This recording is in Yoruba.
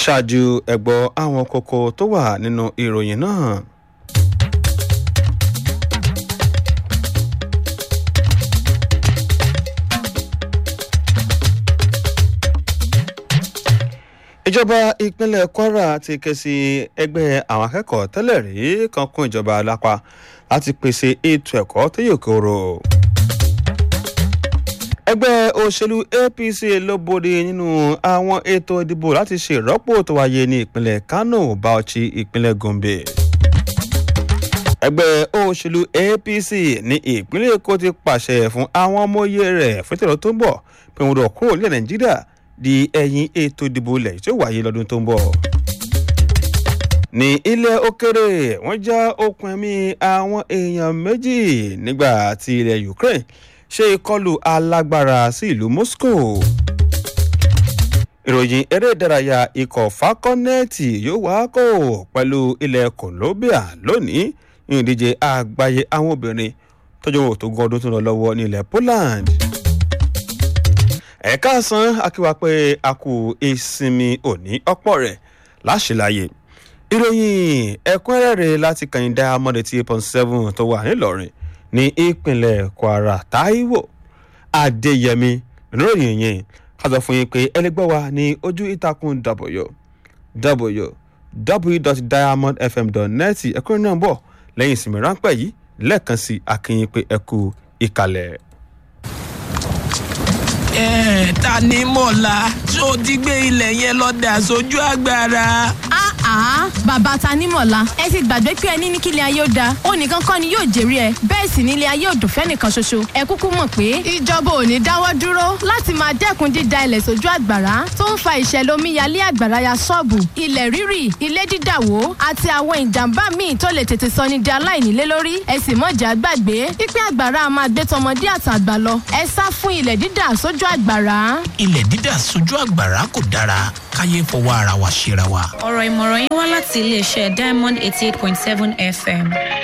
ṣáájú ẹ̀gbọ́ àwọn kókó tó wà nínú ìròyìn náà. ìjọba ìpínlẹ̀ kwara ti ké sí ẹgbẹ́ àwọn akẹ́kọ̀ọ́ tẹ́lẹ̀ rí kan kún ìjọba lápá láti pèsè ètò ẹ̀kọ́ tó yè kóró. ẹgbẹ́ òṣèlú apc ló bóde nínú àwọn ètò ìdìbò láti ṣe ìrọ́pò tó wáyé ní ìpínlẹ̀ kano bauchi ìpínlẹ̀ gombe. ẹgbẹ́ òṣèlú apc ní ìpínlẹ̀ èkó ti pàṣẹ fún àwọn ọmọ oyè rẹ̀ fún ìtẹ̀lọ́ tó ń bọ̀ pé wọn rọ̀ kúrò nílẹ̀ nàìjíríà di ẹ̀yìn ètò ìdìbò ilẹ̀ tí ó wáyé lọ́dún tó ń bọ̀. ní ilẹ̀ òkèrè wọ́n já okùn ẹ̀mí àwọn èèyàn méjì nígbà tí ilẹ̀ ukraine ṣe ìkọlù alágbára sí ìlú moscow. ìròyìn eré ìdárayá ikọ̀ fakọ́nẹ́ẹ̀tì yóò wá kó pẹ̀lú ilẹ̀ colombia lónìí ní ìdíje àgbáyé àwọn obìnrin tọ́jú òtò gọdún tó lọ lọ́wọ́ ní ilẹ̀ poland ẹ̀ka san akíwá pé a kú ìsinmi òní ọ̀pọ̀ rẹ̀ láṣìláyè ìròyìn ẹ̀kúnrẹ́rẹ́ láti kàn dá amọ̀dé tí eight point seven tó wà nílọrin ní ìpínlẹ̀ kwara taiwo adéyẹmí ìròyìn yẹn ká sọ fún yín pé ẹlẹgbẹ́ wa ní ojú ìtàkùn w www.diamondfm.net ẹ̀kúnrẹ́ náà bọ̀ lẹ́yìn ìsinmi ráńpẹ́ yìí lẹ́ẹ̀kan sí akínyìn pé ẹ kú ìkàlẹ̀ ẹ ta ni mọ̀lá tó ti gbé ilẹ̀ yẹn lọ dà sójú agbára. àá bàbá ta ní mọ̀lá ẹ ti gbàgbé pé ẹni ní kílẹ̀ ayé ó da ó nìkan kọ́ ni yóò jèrè ẹ bẹ́ẹ̀ sì nílé ayé ò dùn fẹ́nìkan ṣoṣo ẹ kúkú mọ̀ pé ìjọba ò ní dáwọ́ dúró láti máa dẹ́kun dída ilẹ̀ sójú àgbàrá tó ń fa ìṣẹ̀lẹ̀ omíyalé àgbàrá ya ṣọ́ọ̀bù ilẹ̀ rírì ilé dídàwó àti àwọn ìjàmbá míì tó lè tètè sọ ní di aláìnílé lórí ẹ sì mọ̀jà gbàgbé pípẹ́ àgbàrá a máa gbé tọmọdé àtàgbà lọ ẹ sá fún ilẹ̀ dídà sójú sójú àgbàrá. ilẹ̀ dídà sójú àgbàrá kò dára káyé fọwọ́ ara wa ṣera wa. ọ̀rọ̀ ìmọ̀ràn yín wá láti iléeṣẹ́ diamond eighty eight point seven fm.